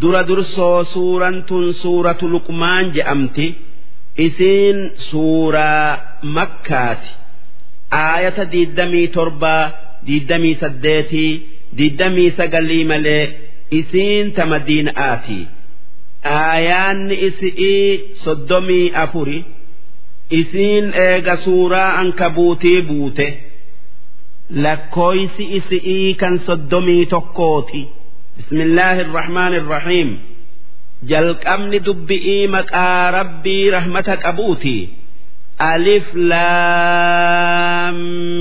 dura dursoo suuraan tun suuratu luqmaan je'amti isiin suuraa makkaati aayata diiddamii torbaa diiddamii saddeetii diiddamii sagalii malee isiin ta madiina'aati aayaanni isi'ii soddomii afuri isiin eega suuraa ankabuutii buute lakkooysi isi'ii kan soddomii tokkooti bismillaahi irrahmaani irrahiim jalqabni dubbi'ii maqaa rabbii rahmata qabuuti alif laam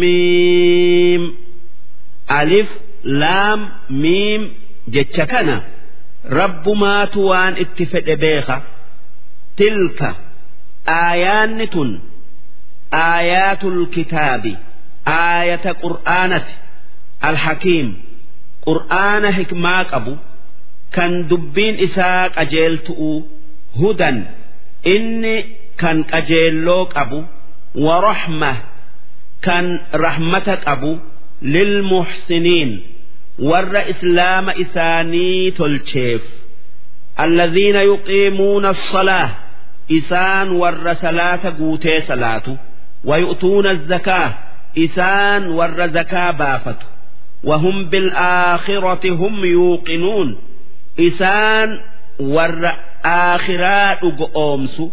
miim alif laam miim jecha kana rabbumaatu waan itti fedhe beeka tilka aayaanni tun aayaatul kitaabi aayata qur'aanati alhakiim qur'aana hikmaa qabu kan dubbiin isaa qajeeltu'u hudan inni kan qajeelloo qabu warahma kan rahmata qabu lilmuhsiniin warra islaama isaanii tolcheef الذين يقيمون الصلاة إسان ور صلاة قوتي صلاة ويؤتون الزكاة إسان ور زكاة بافت وهم بالآخرة هم يوقنون إسان ور آخرات أمس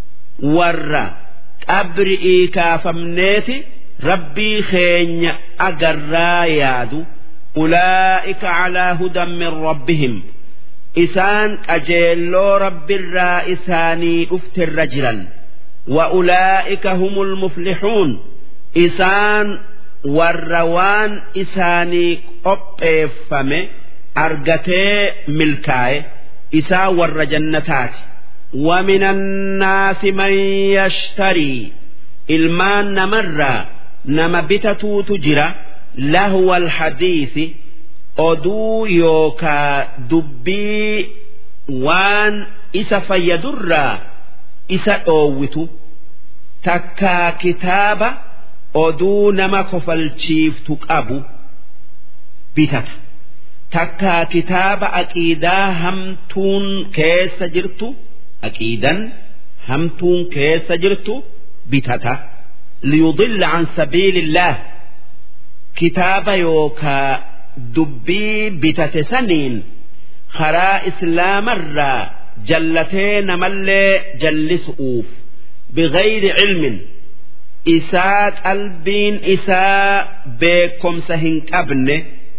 ور أبرئي كافمنيتي ربي خين أقرى يادو أولئك على هدى من ربهم إسان أجيلو رب الرائساني أفت الرجلا وأولئك هم المفلحون إسان والروان إساني قبفم أرقتي ملكاي إسا ور جنتات ومن الناس من يشتري المان نمر نما بتتو تجرى لهو الحديث oduu yookaa dubbii waan isa fayyadurraa isa dhoowwitu takkaa kitaaba oduu nama kofalchiiftu qabu bitata takkaa kitaaba aqiidaa hamtuun keessa jirtu aqiidan hamtuun keessa jirtu bitata liyudilla an sabiilillah kitaaba yookaa dubbii bitate saniin karaa islaamarraa jallatee namallee jallisu'uuf bigayri cilmin isaa qalbiin isaa beekomsa hin qabne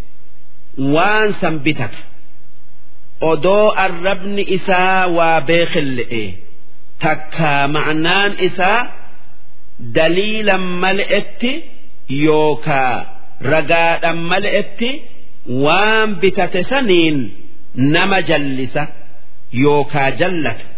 waan san bitata odoo arrabni isaa waa beekille'e takkaa ma'naan isaa daliilan mal'etti yookaa ragaadhan mal'etti waan bitate saniin nama jallisa yookaa jallata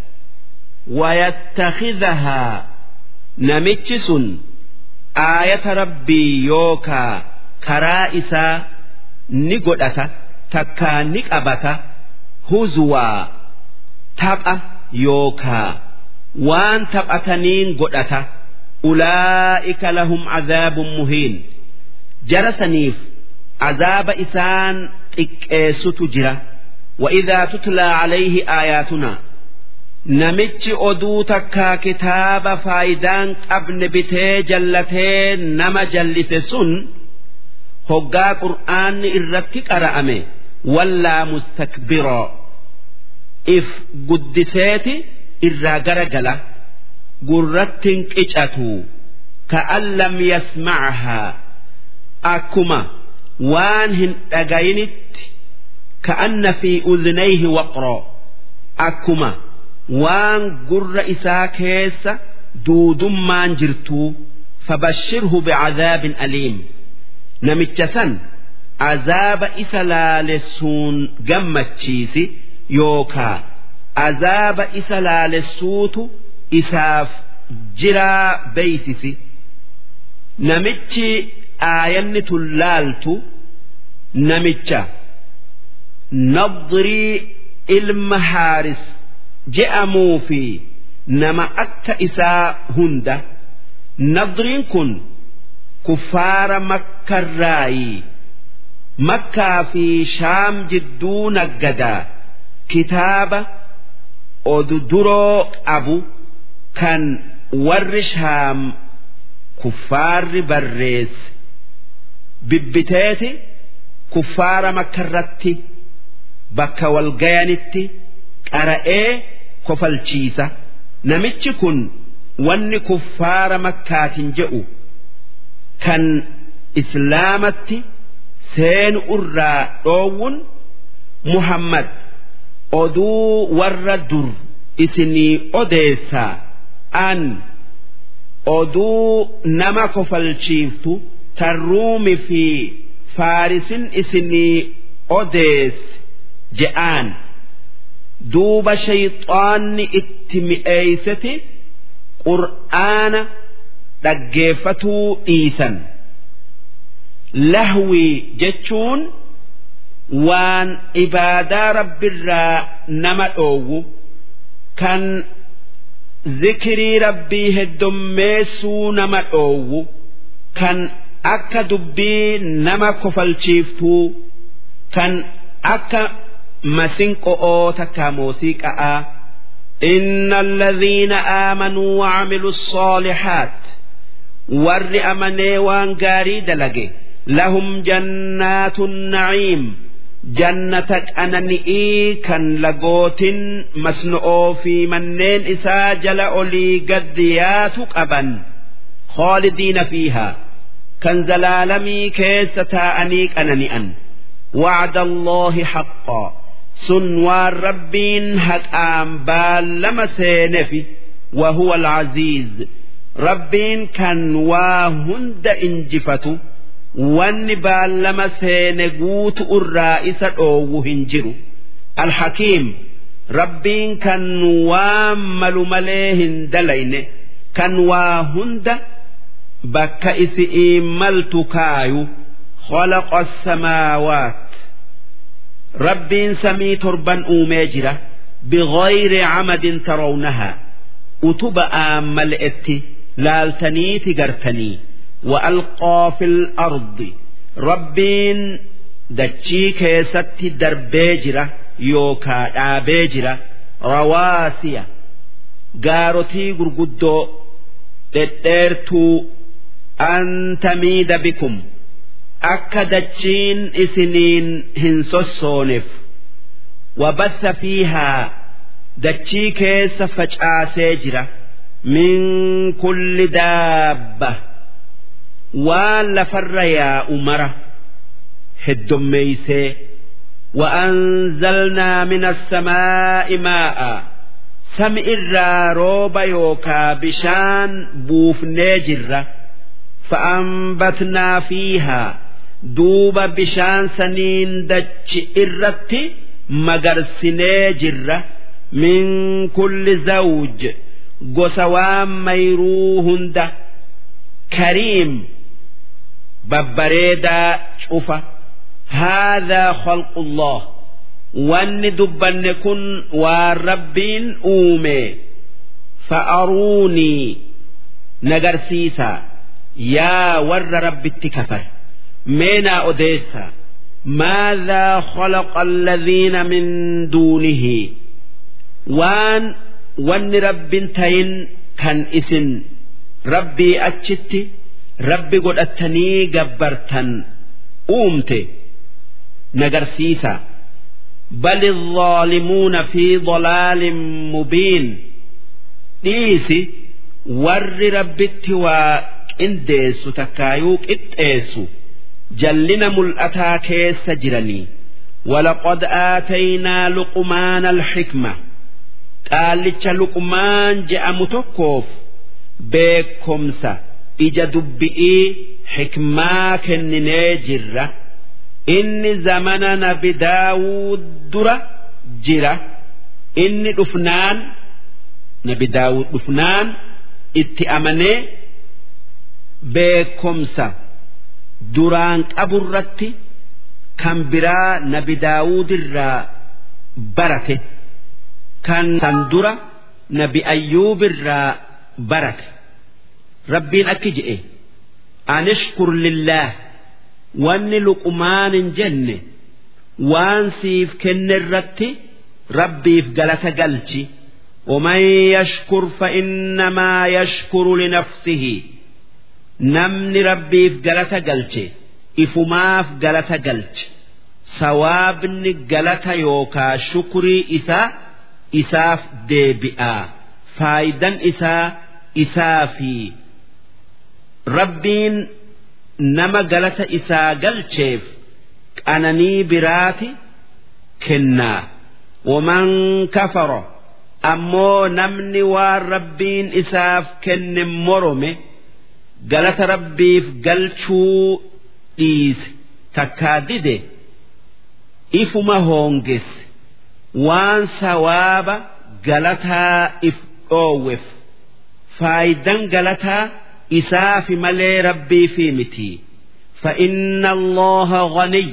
wayattakhidhahaa namichi sun aayata rabbii yookaa karaa isaa ni godhata takkaa ni qabata huzuwaa tapha yookaa waan taphataniin godhata ulaa'ika lahum cadaabun muhiin jara saniif azaaba isaan xiqqeessutu jira وإذا تتلى عليه آياتنا namichi oduu takkaa kitaaba faayidaan qabne bitee jallatee nama jallise sun hoggaa qur'aanni irratti qara'ame wallaa mustakbiroo if guddiseeti irraa gara gala gurrattin qicatu ka'an lam yasmacahaa akkuma waan hin dhagayinitti ka'anna fi udhnayhi waqroo akkuma waan gurra isaa keessa duudummaan jirtuu fabashshirhu bicadaabin aliim namicha san azaaba isa laalessuun gammachiisi yookaa azaaba isa laalessuutu isaaf jiraa beeysisi namichi aayanni tun laaltu namicha nadrii ilma haaris je'amuu fi nama akka isaa hunda nadriin kun kuffaara makkarraayi makkaa fi shaam jidduu naggadaa kitaaba odu duroo qabu kan warri shaam kuffaarri barreesse bibbiteeti kuffaara makkarratti bakka walgayanitti qara'ee kofalchiisa namichi kun wanni kuffaara makkaatiin jedhu kan islaamatti seenu irraa dhoowwun muhammad oduu warra dur isinii odeessaa an oduu nama kofalchiiftu tarruumi fi faarisin isinii odeesse je'aan duuba shayxaanni itti mi'eeyseti qur'aana dhaggeeffatuu dhiisan lahwii jechuun waan ibaadaa rabbirraa nama dhoowwu kan zikirii rabbii heddommeessuu nama dhoowwu kan akka dubbii nama kofalchiiftuu kan akka masinqo'oo takka muuziqa'aa إن الذين آمنوا وعملوا الصالحات ور أمني وان قاري دلقي لهم جنات النعيم جنتك أنا نئي كان لقوت مسنؤ في منين إسا جل أولي قديات أبا خالدين فيها كان زلالمي كيس تاءنيك أنا نئن وعد الله حقا sun waan rabbiin haqaan baallama seenefi وهو العزيز rabbiin kan waa hunda injifatu wanni baallama seene guutu irraa isa dhoowwu hin jiru alhakiim rabbiin kan waan malu malee hin dalayne kan waa hunda bakka isi'iin maltu kaayu خلق السماوات ربين سمي تربا أوميجرة بغير عمد ترونها أتبأ ملئتي لالتني تقرتني وألقى في الأرض ربين دتشي كيست دربيجرة يوكا دابيجرة رواسية قارتي قرقدو تتيرتو أن تميد بكم akka dachiin isiniin hin sossooneef wabassa fiihaa dachii keessa facaasee jira min kulli daabba waan lafarra yaa'u mara heddommeeysee وأنزلنا من السماء ماء سمع الروب يوكا بشان بوف نجرة فأنبتنا فيها duuba bishaan saniin dachi irratti magarsinee jirra min kulli zawj gosa waan mayruu hunda kariim babbareedaa cufa haadhaa khalqullah wanni dubbanne kun waan rabbiin uume fa'aruunii nagarsiisaa yaa warra rabbitti kafare مينا أديسا ماذا خلق الذين من دونه وان وان رب تين كان اسن ربي أتشت ربي قد أتني قبرتن أومت نقرسيسا بل الظالمون في ضلال مبين ديسي ور ربتي وإنديسو تكايوك إتيسو جلنا ملأتا كيس جرني ولقد آتينا لقمان الحكمة قال لك لقمان جاء متكوف بكمسة إجا دبئي حكما كنني جرة إن زمننا بداود درة جرة إن دفنان نبي داود دفنان اتأمني بكمسة duraan qaburratti kan biraa nabi daawudirraa barate kan san dura nabi ayyuubirraa barate rabbiin akki je'e anishkur lillaah wanni luqmaan hin jenne waan siif kenne irratti rabbiif galata galchi ومن يشكر فإنما يشكر لنفسه نمن ربي في قلة قلت إفما في قلة قلت sawaabni galata yookaa shukrii isaa isaaf deebi'a faayidan isaa isaa fi rabbiin nama galata isaa galcheef qananii biraati kennaa waman kafara ammoo namni waan rabbiin isaaf kenne morome galata rabbiif galchuu dhiise takkaa dide ifuma hoongesse waan sawaaba galataa if dhoowweef faayidan galataa isaafi malee rabbiifi miti فإن الله غني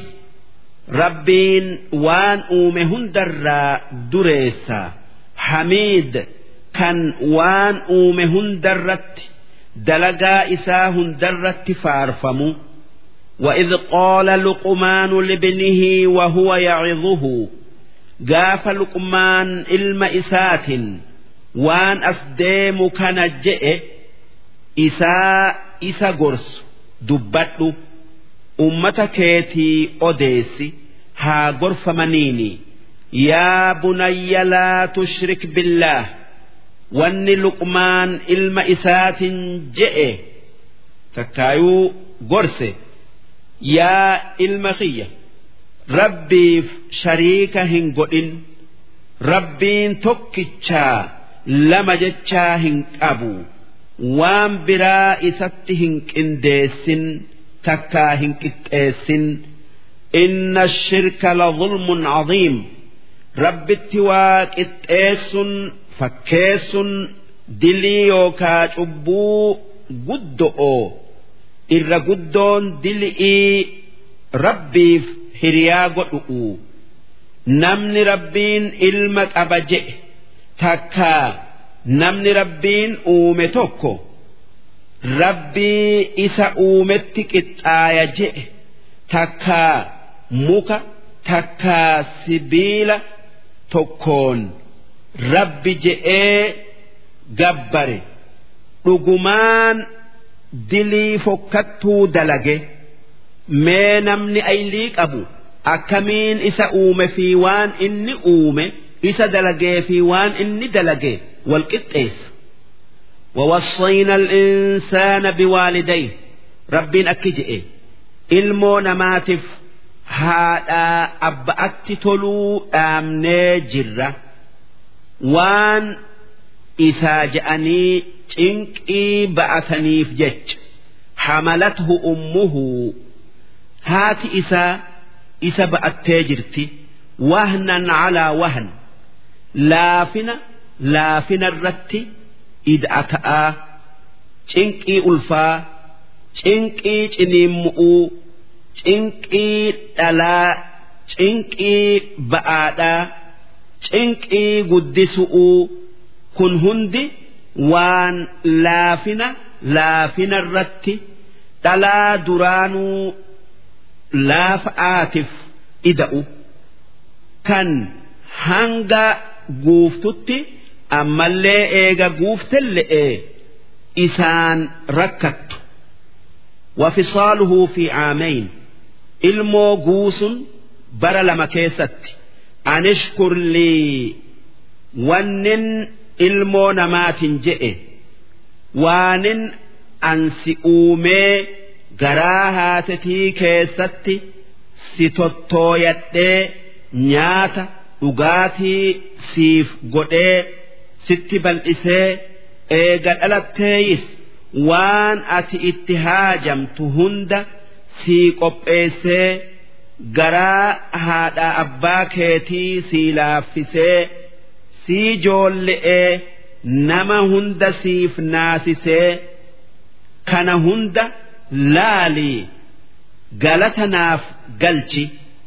ربين وان أومه هندرا دريسا حميد كان وان أومه هندرت دلقا إسا هندرت فارفمو وإذ قال لقمان لابنه وهو يعظه قاف لقمان إلم إسات وان أسديم كان جئ إساء إسا قرس دبت أمة كيتي أديسي ها قرف منيني يا بني لا تشرك بالله وان لقمان إلم إسات جئ تكايو قرسه yaa ilma kiyya rabbiif shariika hin godhin rabbiin tokkichaa lama jechaa hin qabu waan biraa isatti hin qindeessin takkaa hin qixxeessin inna shirka la zulmun caziim rabbitti waa qixxeessun fakkeessun dilii yookaa cubbuu guddo'oo irra guddoon dil'ii rabbiif hiriyaa godhu'u namni rabbiin ilma qaba je'e takkaa namni rabbiin uume tokko rabbii isa uumetti qixxaaya je'e takkaa muka takkaa sibiila tokkoon rabbi je'ee gabbare dhugumaan dilii fokkattuu dalage mee namni aylii qabu akkamiin isa uume fi waan inni uume isa dalagee fi waan inni dalage wal qixxeessa ووصينا الإنسان بوالديه ربين أكجئ ilmoo namaatiif haadhaa abba'atti toluu dhaamnee jirra waan isaa je'anii cinqii ba'ataniif jecha hamalathu ummuhu haati isaa isa ba'attee jirti wahnan calaa wahn laafina laafina irratti ida'ata'aa cinqii ulfaa cinqii ciniimmu'uu cinqii dhalaa cinqii ba'aadhaa cinqii guddisu'uu kun hundi waan laafina laafina irratti dhalaa duraanuu laafa'aatiif ida'u kan hanga guuftutti ammallee eega guuftelle'e isaan rakkattu وفصاله في عامين ilmoo guusun bara lama keessatti anishkur lii wannin ilmoo namaatiin je'e waanin ansi uumee garaa haatetii keessatti si tottooyadhee nyaata dhugaatii siif godhee sitti bal'isee eega dhalatteeyis waan ati itti haajamtu hunda sii qopheessee garaa haadha abbaa keetii sii laaffisee sii joolle'ee nama hunda siif naasisee kana hunda laalii galata naaf galchi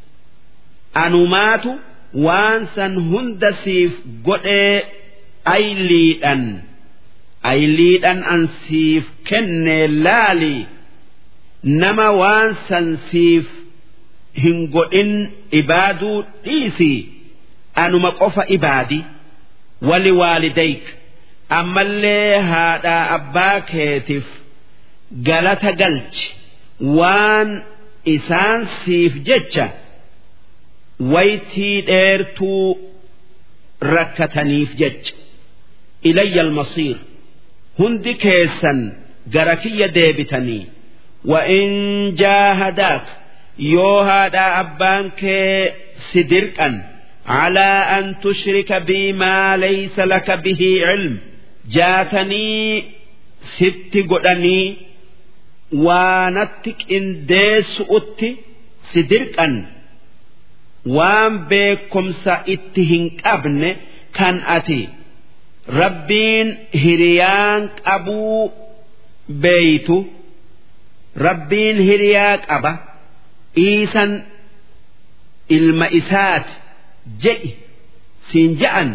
anumaatu waan san hunda siif godhee ayliidhan ayliidhan an siif kennee laalii nama waan san siif hin godhin ibaaduu dhiisi anuma qofa ibaadi wali waalidayk ammallee haadhaa abbaa keetiif galata galchi waan isaan siif jecha waytii dheertuu rakkataniif jecha ilayya almasiir hundi keessan gara kiyya deebitanii وإن جاهداك يوهادا أبانك سدركا على أن تشرك بي ما ليس لك به علم جاتني ست قدني وانتك إن ديس أتي سدركا وان بكم سائتهن أبن كان أتي ربين هريان أبو بيتو rabbiin hiriyaa qaba iisan ilma isaati jedhi siin ja'an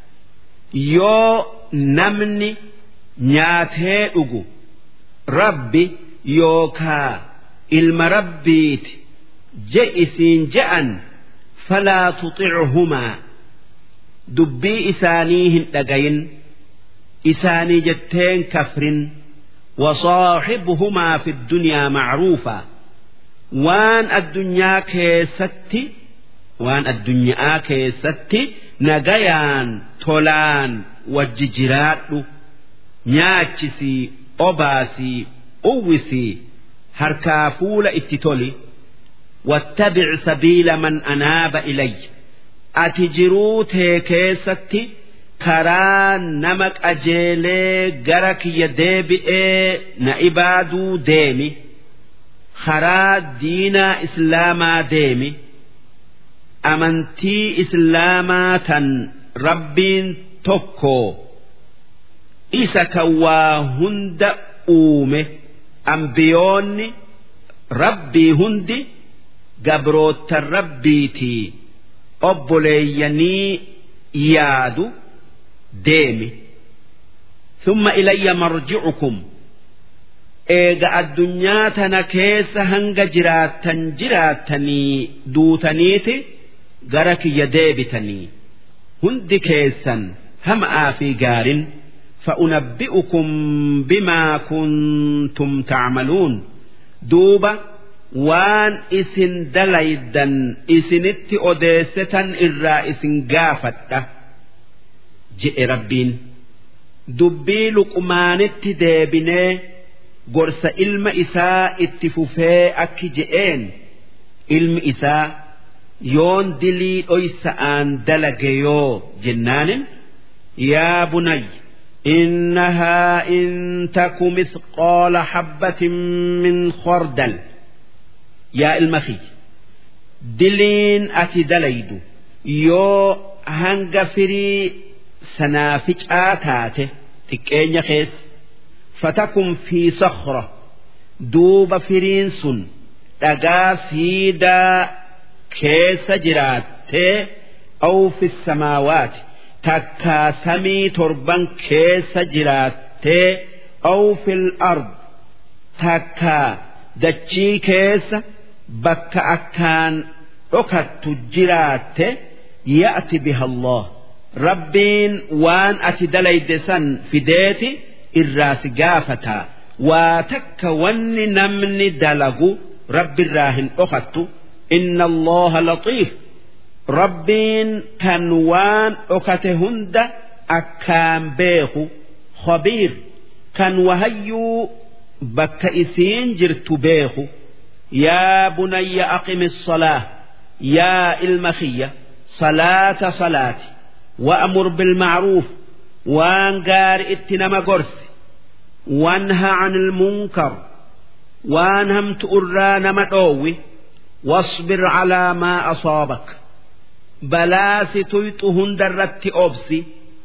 yoo namni nyaatee dhugu rabbi yookaa ilma rabbiiti jedhi siin ja'an falaa tuxichumaa dubbii isaanii hin dhagayin isaanii jetteen kafrin. وصاحبهما في الدنيا معروفا وان الدنيا كيستي وان الدنيا كيستي نجيان تولان وججرات نياتشسي أباسي أوسي هركافول اتتولي واتبع سبيل من أناب إلي أتجروت كيستي karaa nama qajeelee gara kiyya deebi'ee na ibaaduu deemi karaa diinaa islaamaa deemi amantii islaamaa tan rabbiin tokko isa kan waa hunda uume ambiyoonni rabbii hundi gabroottan rabbiitii obboleeyyanii yaadu. deemi ثم إلي مرجعكم eega addunyaa tana keessa hanga jiraattan jiraattanii duutaniiti gara kiyya deebitanii hundi keessan hama'aa fi gaarin فأنبئكم بما كنتم تعملون دوبا وان اسن دليدا اسنت أديسة إرا اسن قافته je'e rabbiin dubbii luqmaanitti deebinee gorsa ilma isaa itti fufee akki je'een ilmi isaa yoon dilii dhoysa'aan dalage yoo jennaanin yaa bunay إنها إن تك مثقال حبة من خردل يا المخي دلين أتي دليد يو هنغ فري sanaaficaa taate xiqqeenya keessa fatakun fi sakhra duuba firiin sun dhagaa siidaa keessa jiraattee aw fi samaawaati takkaa samii torban keessa jiraattee aw fil ard takkaa dachii keessa bakka akkaan dhokattu jiraatte ya'ti biha Allah rabbiin waan ati dalayde san fideeti irraa si gaafata waa takka wanni namni dalagu rabbiirraa hin dhokattu inna allaha laxiif rabbiin kan waan dhokate hunda akkaan beeku khabiir kan wahayyuu bakka isiin jirtu beeku yaa bunayya aqimi الصلاة yaa ilma kiyya salaata salaati وأمر بالمعروف وان قار اتنما قرس وانهى عن المنكر وان هم تؤرى نمتوي واصبر على ما أصابك بلا ستيطهن درت أبسي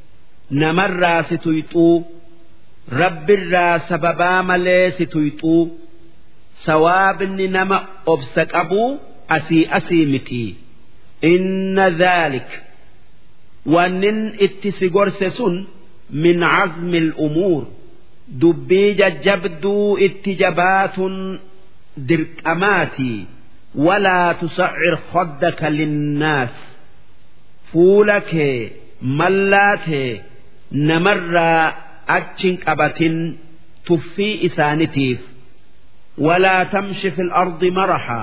نمر ستيطو رب الرا سببا ملي ستيطو سواب نما أبسك أبو أسي أسي متي إن ذلك wannin itti si gorse sun min cazmi al'umuur dubbii jajjabduu itti jabaatun dirqamaatii walaa tusaccir khaddaka linnaas fuula kee mallaa tee namarraa achin qabatin tuffii isaanitiif walaa tamshi fil ardi marahaa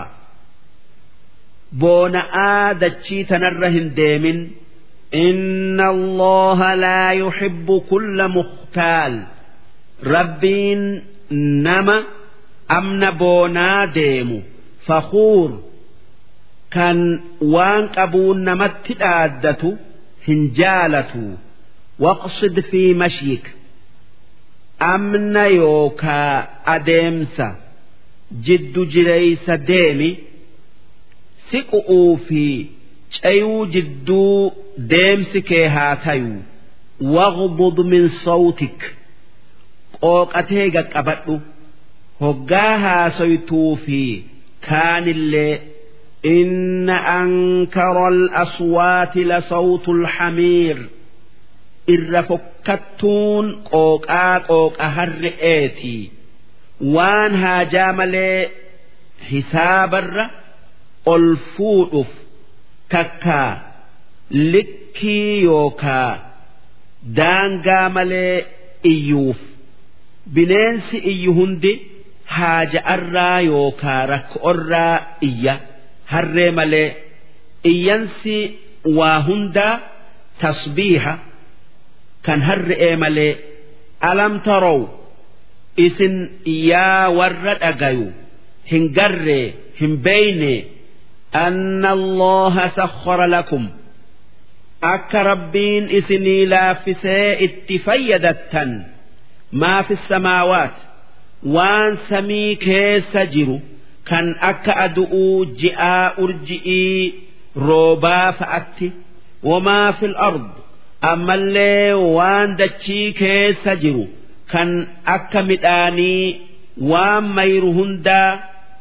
boona'aa dachii tanarra hin deemin إن الله لا يحب كل مختال ربين نما أمن بونا ديمو فخور كان وان قبون نمت الآدة هنجالة واقصد في مشيك أمن يوكا أديمسا جد جريس ديمي سقؤوا في cayuu jidduu deemsi kee haa tayu waqbud min sawtik qooqatee qaqqabadhu hoggaa haasoytuu fi kaanillee إن أنكر الأصوات لصوت الحمير إر فكتون قوقا قوقا هرئيتي وان هاجامل حسابر ألفوؤف takkaa likkii yookaa daangaa malee iyyuuf bineensi iyyu hundi haaja'arraa yookaa rakkoorraa iyya harree malee iyyansi waa hundaa tasbiiha kan harre'ee malee alam tarow isin yaa warra dhagayu hin garree hin beeynee أن الله سخر لكم أك ربين إسني لا فساء اتفيدتا ما في السماوات وان سمي كيس جرو كان أك أدؤو جاء أرجئي روبا فأتي وما في الأرض أما اللي وان دتشي كيس جرو كان أك مداني وان ميرهندا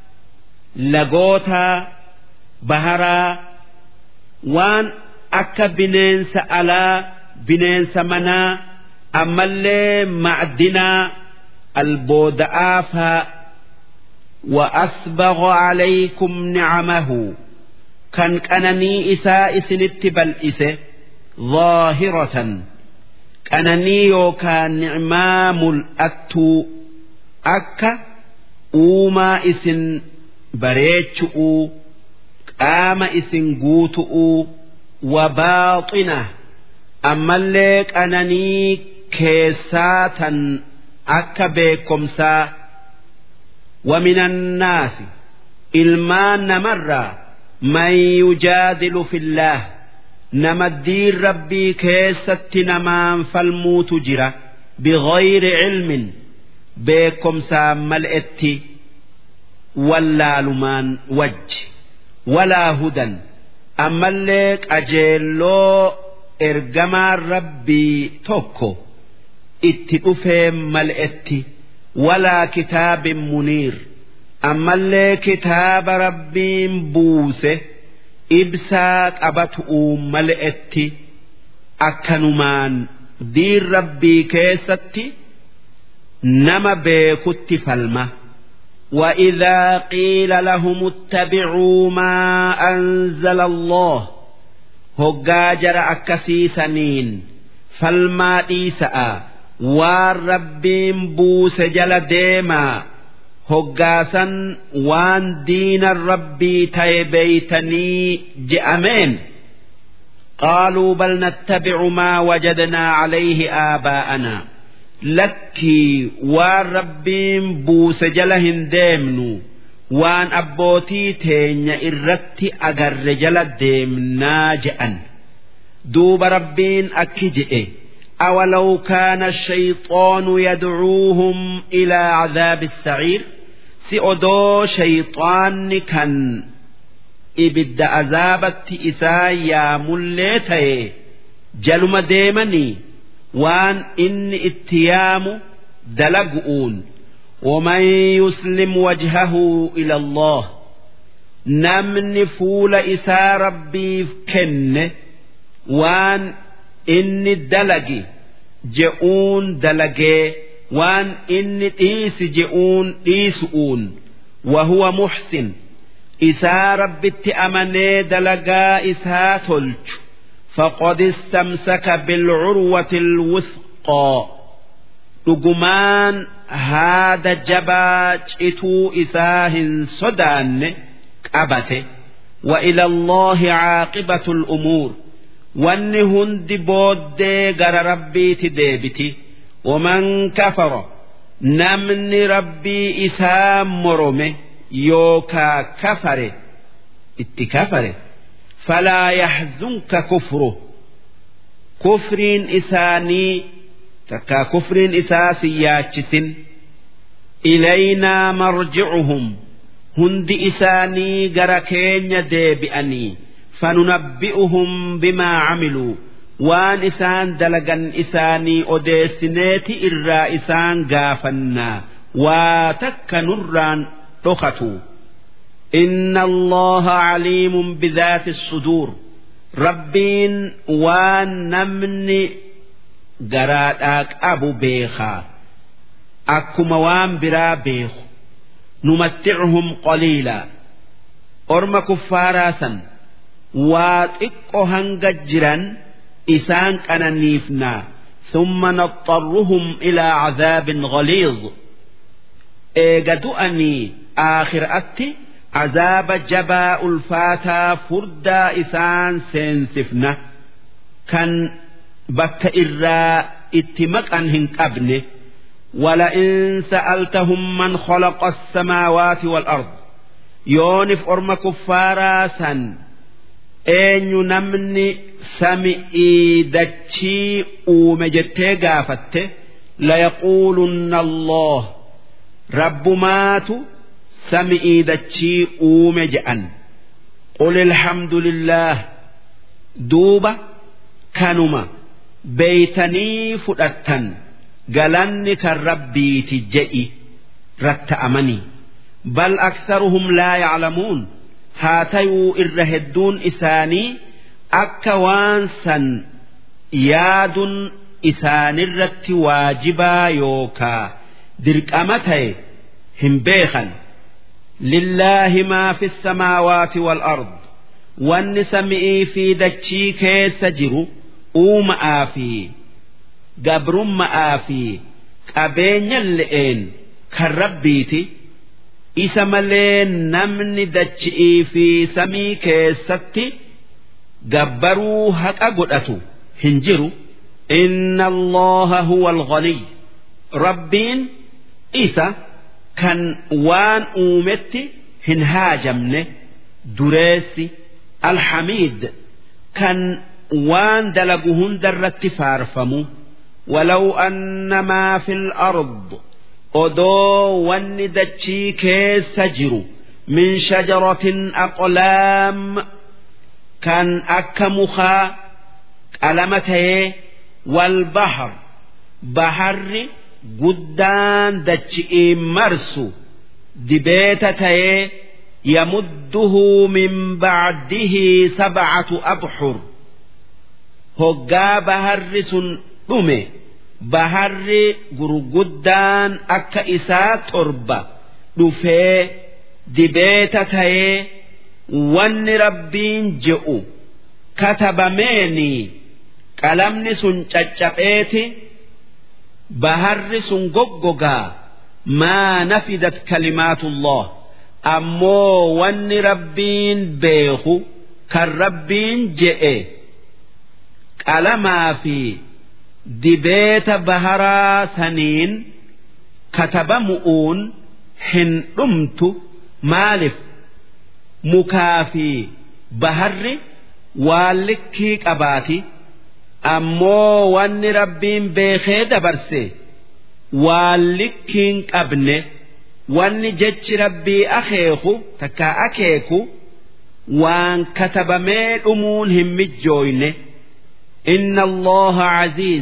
لغوتا baharaa waan akka bineensa alaa bineensa manaa ammallee macdinaa albooda'aa faa وأسبغ عليكم نعمه كان قنني إساء سنت بلئسه ظاهرة قنني يوكا نعمام الأتو أكا أوما إسن بريتشؤ qaama isin guutu'uu wabaaxina ammallee qananii keessaa tan akka beekomsaa ومن الناس ilmaan namarraa man yujaadilu fillah nama diin rabbii keessatti namaan falmuutu jira bighayri cilmin beekomsaan mal'etti wallaalumaan wajji walaa hudan ammallee qajeelloo ergamaan rabbii tokko itti dhufee mal'etti walaa kitaabin muniir ammallee kitaaba rabbiin buuse ibsaa qabatu'uu mal'etti akkanumaan diin rabbii keessatti nama beekutti falma. وإذا قيل لهم اتبعوا ما أنزل الله هجاجر أكسي سنين فالما إيساء والربين بوس جل ديما هجاسا وان دين الربي تيبيتني جأمين قالوا بل نتبع ما وجدنا عليه آباءنا lakkii waan rabbiin buuse jala hin deemnu waan abbootii teenya irratti agarre jala deemnaa je'an duuba rabbiin akki je'e أولو كان الشيطان يدعوهم إلى عذاب السعير سئدو شيطان كان إبد عذابت إسا يا مليتي جلما ديمني waan inni itti yaamu dalagu'uun ومن يسلم وجهه إلى الله نمن فول إسا ربي كن وان إني دلقي جئون دلقي وان إني إيس جئون إيسؤون وهو محسن إسا ربي تأمني دلقا إسا تلج فقد استمسك بالعروة الوثقى لقمان هذا جباج إتو إساه صدان قبته وإلى الله عاقبة الأمور wanni hundi booddee gara rabbiiti deebiti waman kafara namni rabbii isaa morome yookaa kafare itti kafare falaa yaxzunka kufru kufriin isaanii takkaa kufriin isaa si yaachisin ilaynaa marjicuhum hundi isaanii gara keenya deebi'anii فننبئهم بما عملوا وان إسان دلقا إساني أديسنيتي إرا إسان قافنا واتك نران رختوا إن الله عليم بذات الصدور ربين وان نمني قراتك أبو بيخا أكما وان برا بيخ نمتعهم قليلا أرم كفارا waa xiqqo hanga jiran isaan qananiifnaa ثم نضطرهم إلى عذاب غليظ إيجدؤني آخر أتي عذاب جباء الفاتا فردا إسان سينسفنا كان بك إرا اتمك أنهن أبنه ولئن سألتهم من خلق السماوات والأرض يونف أرم كفارا سن eenyu namni sami'ii dachii uume jettee gaafatte layaquulunna allah rabbumaatu sami'ii dachii uume je'an qul ilhamdulillah duuba kanuma beeytanii fudhattan galanni kan rabbiiti je'i ratta'amanii bal aksaruhum laa yaclamuun haa tayuu irra hedduun isaanii akka waan san yaaduun isaanirratti waajibaa yookaa dirqama ta'e hin beekan lillaahi maa fi samaawaati wal ard wanni sami'ii fi dachii keessa jiru uuma'aa fi gabrummaa fi qabeenya le'een kan rabbiiti. isa malee namni dachi'ii fi samii keessatti gabbaruu haqa godhatu hin jiru inna allaha huwa alghaniy rabbiin isa kan waan uumetti hin haajamne dureessi alhamiid kan waan dalagu hundarratti faarfamu ولو أن ما في الأرض odoo wanni dachii keessa jiru min shajaratin aqlaam kan akka mukaa qalama ta'ee wal bahar baharri guddaan dachi'iin marsu dibeeta ta'ee yamudduhu min bacdihi sabcatu abxur hoggaa baharri sun dhume baharri gurguddaan akka isaa torba dhufee dibeeta ta'ee wanni rabbiin je'u katabameeni qalamni sun caccapheeti baharri sun goggogaa maa nafidat kalimaatullah ammoo wanni rabbiin beeku kan rabbiin je'e qalamaa fi dibeeta baharaa saniin katabamu'uun hin dhumtu maalif mukaa fi baharri waan likkii qabaati ammoo wanni rabbiin beekee dabarse waan likkiin qabne wanni jechi rabbii akeeku takkaa akeeku waan katabamee dhumuun hin mijjooyne. إن الله عزيز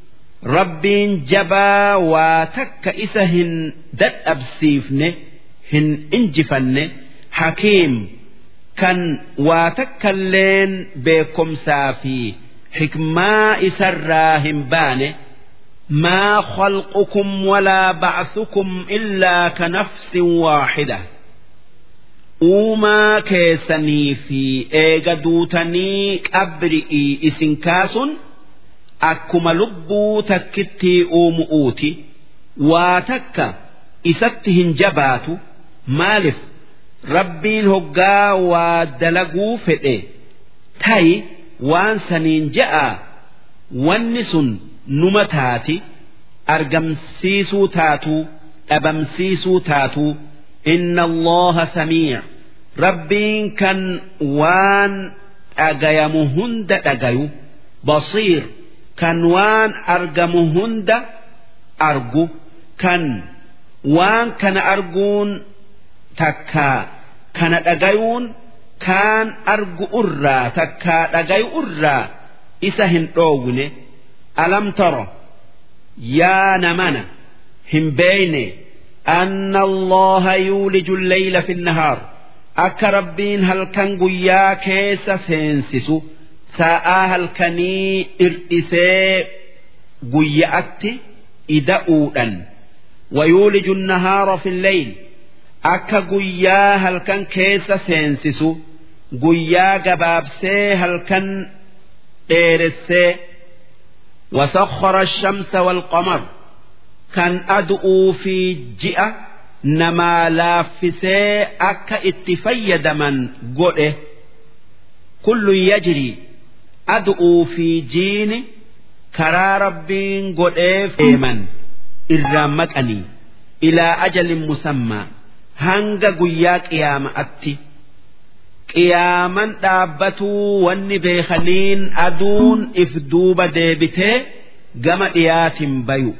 ربين جبا واتك إسهن دد أبسيفن هن إنجفن حكيم كان واتك اللين بكم سافي حكما إسراهم بانه ما خلقكم ولا بعثكم إلا كنفس واحدة uumaa keessanii fi eega duutanii qabri'ii isin kaasuun akkuma lubbuu takkitti uumu'uuti waa takka isatti hin jabaatu maaliif rabbiin hoggaa waa dalaguu fedhe ta'i waan saniin ja'a wanni sun numa taati argamsiisuu taatuu dhabamsiisuu taatuu inna allaha samiic rabbiin kan waan dhagayamu hunda dhagayu basiir kan waan argamu hunda argu kan waan kana arguun takkaa kana dhagayuun kaan argu irraa takkaa dhagayu irraa isa hin dhoowwine alam taro yaa namana hin beeyne anna allaha yuuliju lleyla fi nnahaar akka rabbiin halkan guyyaa keessa seensisu sa'aa halkanii dhirdhisee guyya'atti ida'uudhan ويولج النهار في الليل akka guyyaa halkan keessa seensisu guyyaa gabaabsee halkan dheeressee وسخر الشمس والقمر كان أدعو في جئة نما لافسي أكا اتفيد من قئه كل يجري أدعو في جين كرا ربين قئه في من إرامتني إلى أجل مسمى hanga guyyaa qiyaama'atti qiyaaman dhaabbatuu wanni beekaniin aduun if duuba deebitee gama dhiyaatin bayu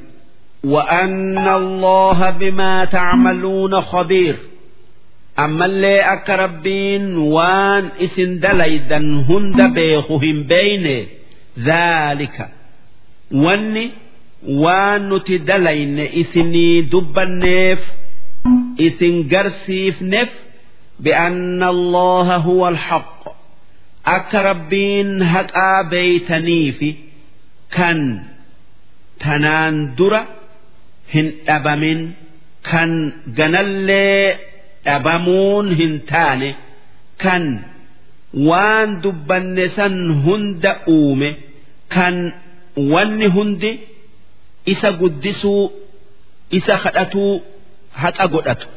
وأن الله بما تعملون خبير أما اللي أك ربين وان إسن دليدا هند بيخهم بين ذلك واني وان نتدلين إسني دب النيف isin garsiifneef bi'anna allaha huwa alhaq akka rabbiin haqaa beeytaniifi kan tanaan dura hin dhabamin kan ganallee dhabamuun hin taane kan waan dubbanne san hunda uume kan wanni hundi isa guddisuu isa kadhatuu haqa godhatu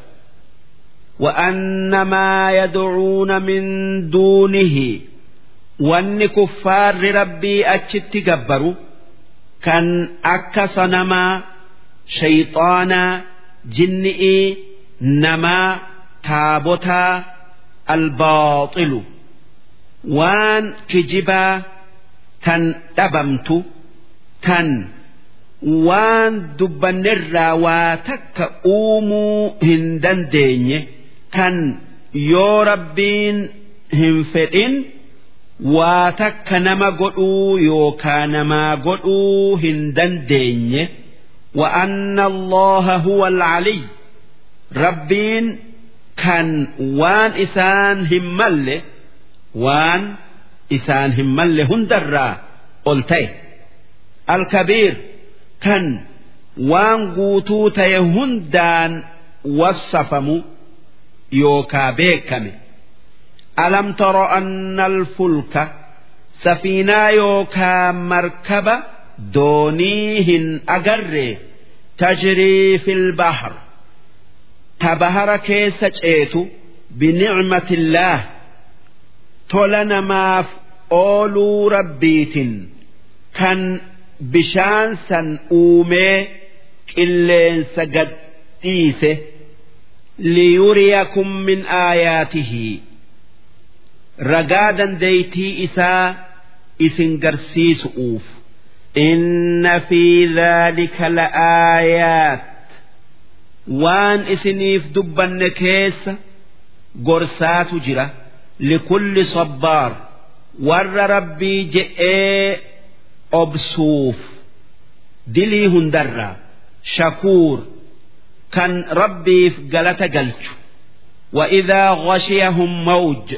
وأن ما يدعون من دونه وأن كفار ربي أتشت جبروا كان أكا صنما شيطانا جنئي نما تابوتا الباطل وان كجبا تن دبمت تن waan dubbannirraa waa takka uumuu hin dandeenye kan yoo rabbiin hin fedhin waa takka nama godhuu yookaa namaa godhuu hin dandeenye وأن الله هو العلي ربين كان وان إسان همل وان إسان همل هندرا قلتي الكبير kan waan guutuu ta'e hundaan wassafamu yookaa beekame alam taro anna alfulka safiinaa yookaa markaba doonii hin agarre tajrii fil bahr ta bahara keessa ceetu binicmatillaah tola namaaf ooluu rabbiitin kan bishaan san uumee qilleensa gad dhiise liyuriyakum min aayaatihi ragaa dandeeytii isaa isin garsiisu'uuf inna fi dhaalika la'aayaat waan isiniif dubbanne keessa gorsaatu jira likulli sabbaar warra rabbii je'ee obsuuf dilii hundarraa shakuur kan rabbiif galata galchu وإذا غشيهم موج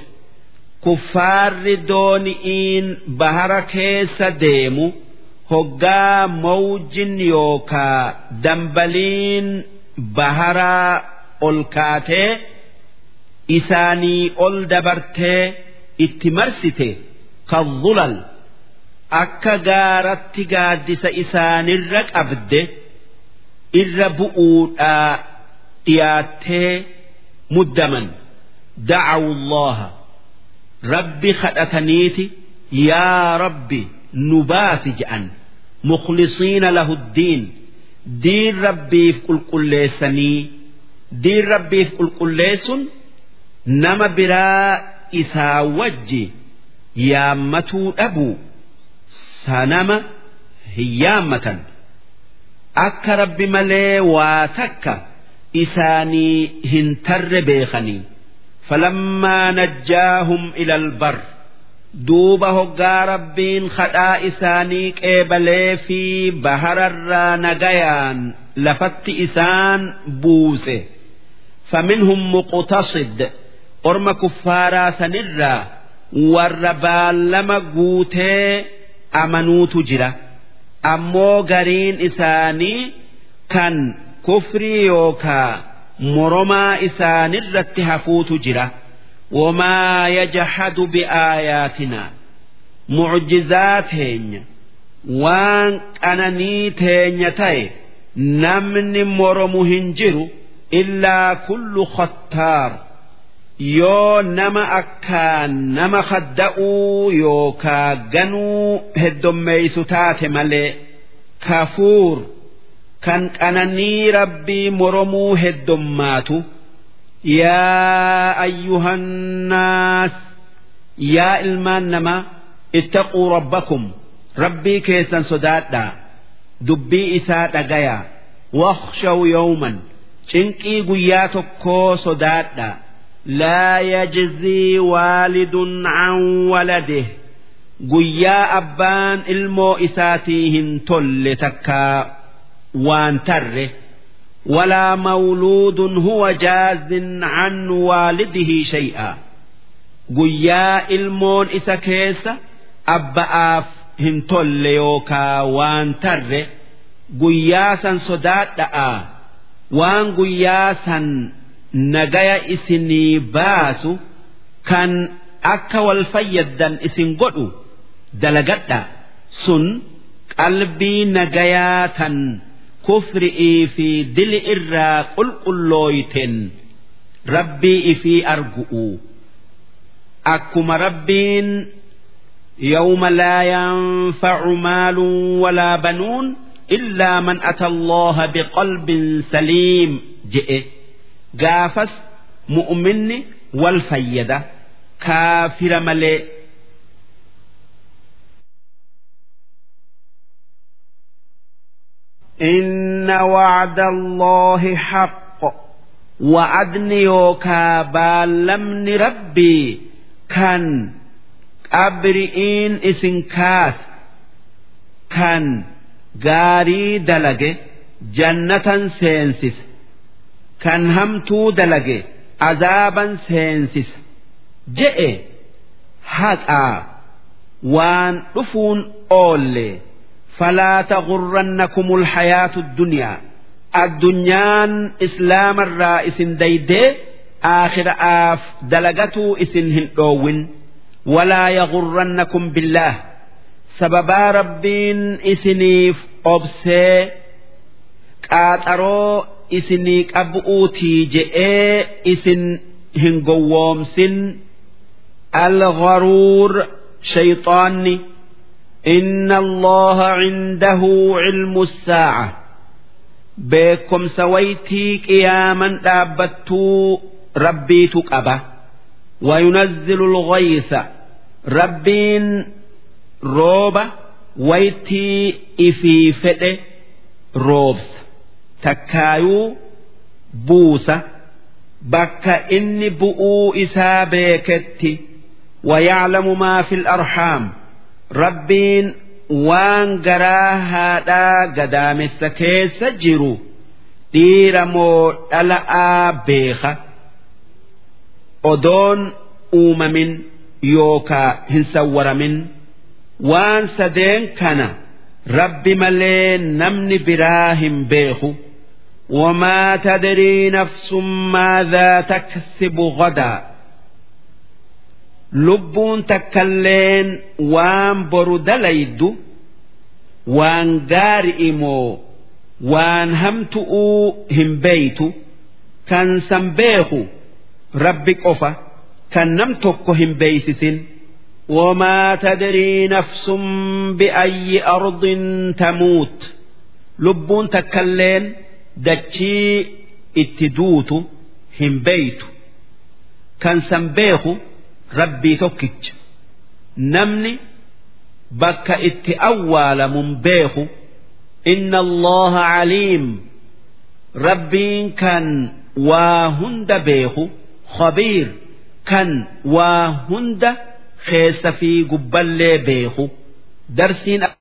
كفار دونئين بهر كيس ديمو هقا موج يوكا دنبلين بهر الكاتي isaanii ol dabartee itti marsite kadhulal akka gaaratti gaaddisa isaanirra qabde irra bu'uudhaa dhiyaattee muddaman da'awu allaha rabbi kadhataniiti yaa rabbi nu baasi je'an mukhlisiina lahu ddiin diin rabbiif qulqulleessanii diin rabbiif qulqulleessun nama biraa isaa wajji yaammatuu dhabuu sanama hin yaammatan akka rabbi malee waa takka isaanii hin tarre beekanii falammaa najjaahum ila albar duuba hoggaa rabbiin kadhaa isaanii qeebalee fi bahararraa nagayaan lafatti isaan buuse faminhum muqtasid orma kuffaaraa sanirraa warra baallama guutee amanuutu jira ammoo gariin isaanii kan kufrii yookaa moromaa isaanirratti hafuutu jira wamaa yajhadu biaayaatinaa mucjizaa teenya waan qananii teenya ta'e namni moromu hin jiru illaa kullu khattaar yoo nama akkaan nama kadda'uu yookaa ganuu heddommeeysu taate malee kafuur kan qananii rabbii moromuu heddommaatu yaa ayyuhannaas yaa ilmaan namaa ittaquu rabbakum rabbii keessan sodaadhaa dubbii isaa dhagayaa wakhshaw yawman cinqii guyyaa tokkoo sodaadhaa لا يجزي والد عن ولده guyyaa abbaan ilmoo isaatii hin tolle takkaa waan tarre walaa mawluudun huwa jaazin an waalidihi shay'a guyyaa ilmoon isa keessa abba'aaf hin tolle yookaa waan tarre guyyaa san sodaadha'a waan guyyaa san nagaya isinii baasu kan akka wal fayyaddan isin godhu dalagadha sun qalbii nagayaa tan kufri'ii fi dili irraa qulqullooyten rabbii ifii argu'u akkuma rabbiin يوم لا ينفع مال ولا بنون إلا من أتى الله بقلب سليم جئ gaafas mu'minni wal fayyada kaafira malee. إن وعد الله حق وعدني يوكا بالمن ربي كان أبرئين إسن كاس كان غاري دلج جنة سينسس kan hamtuu dalage azaaban seensisa je'e haqaa waan dhufuun oolle falaa tagurrannakumul hayaatu dunyaa addunyaan islaamarraa isin daydee aakhira'aaf dalagatuu isin hin dhoowwin walaa yagurrannakum billaah sababaa rabbiin isiniif obsee qaaxaroo isinii qabu'uutii je'ee isin hin gowwoomsin algharuur shayxaanni inna allaha cindahu cilmu saaca beekomsa waytii qiyaaman dhaabbattuu rabbiitu qaba وينزل الغيث ربين روبا ويتي إفي فده روبس takkaayuu buusa bakka inni bu'uu isaa beeketti wayaclamu maa fi arhaam rabbiin waan garaa haadhaa gadaamessa keessa jiru dhiira moo dhala'aa beeka odoon uumamin yookaa hin sawwaramin waan sadeen kana rabbi malee namni biraa hin beeku وما تدري نفس ماذا تكسب غدا لبون تكلين وان برد ليد وان قارئمو وان همتؤ هم بيت كان سنبيخ ربك أفا كان نمتك هم بيسس وما تدري نفس بأي أرض تموت لبون تكلين dachii itti duutu hin beeytu kan san beeku rabbii tokkicha namni bakka itti awwaalamun beeku inna allaha caliim rabbiin kan waa hunda beeku khabiir kan waa hunda keessa fi gubballee beeku darsiin